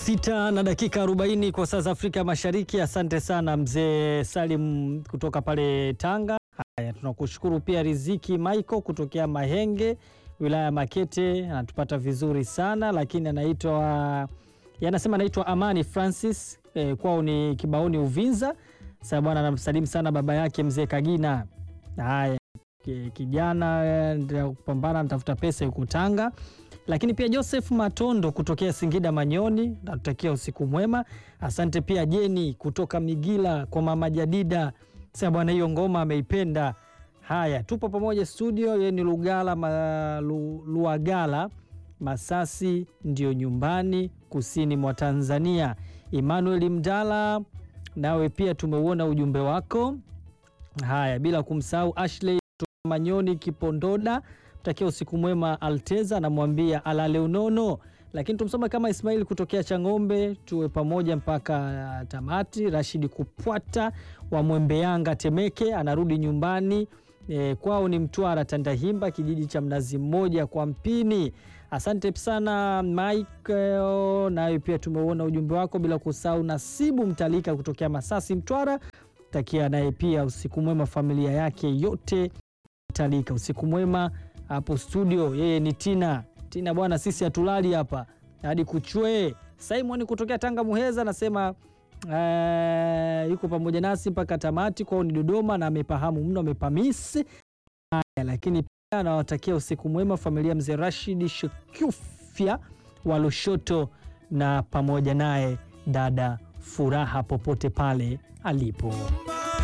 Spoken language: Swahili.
Sita na dakika 40 kwa saa za Afrika Mashariki. Asante sana mzee Salim kutoka pale Tanga. Haya, tunakushukuru pia Riziki Michael kutokea Mahenge, wilaya ya Makete, anatupata vizuri sana lakini anaitwa yanasema anaitwa Amani Francis eh, kwao ni Kibaoni Uvinza. Sasa bwana anamsalimu sana baba yake mzee Kagina. Haya, ki- kijana eh, ndio kupambana anatafuta pesa yuko Tanga lakini pia Joseph Matondo kutokea Singida Manyoni, natutakia usiku mwema. Asante pia Jeni kutoka Migila kwa mama Jadida, sema bwana, hiyo ngoma ameipenda. Haya, tupo pamoja studio, yeye ni Lugala ma, lu, Luagala Masasi, ndio nyumbani kusini mwa Tanzania. Emmanuel Mdala, nawe pia tumeuona ujumbe wako. Haya, bila kumsahau Ashley kutoka Manyoni Kipondoda takia usiku mwema Alteza, namwambia alale unono. Lakini tumsoma kama Ismail kutokea Chang'ombe, tuwe pamoja mpaka uh, tamati. Rashidi Kupwata wa Mwembe Yanga Temeke anarudi nyumbani e, kwao ni Mtwara Tandahimba, kijiji cha Mnazi Mmoja kwa Mpini. Asante sana Michael, nayo pia tumeuona ujumbe wako, bila kusahau Nasibu Mtalika kutokea Masasi Mtwara, takia naye pia usiku mwema familia yake yote Mtalika. Usiku mwema hapo studio, yeye ni Tina. Tina bwana, sisi hatulali hapa hadi kuchwe. Simon kutokea Tanga Muheza anasema eh, yuko pamoja nasi mpaka tamati, kwao ni Dodoma na amepahamu mno, amepamisi haya. Lakini pia anawatakia usiku mwema familia mzee Rashid Shukufya wa Lushoto na pamoja naye dada Furaha popote pale alipo.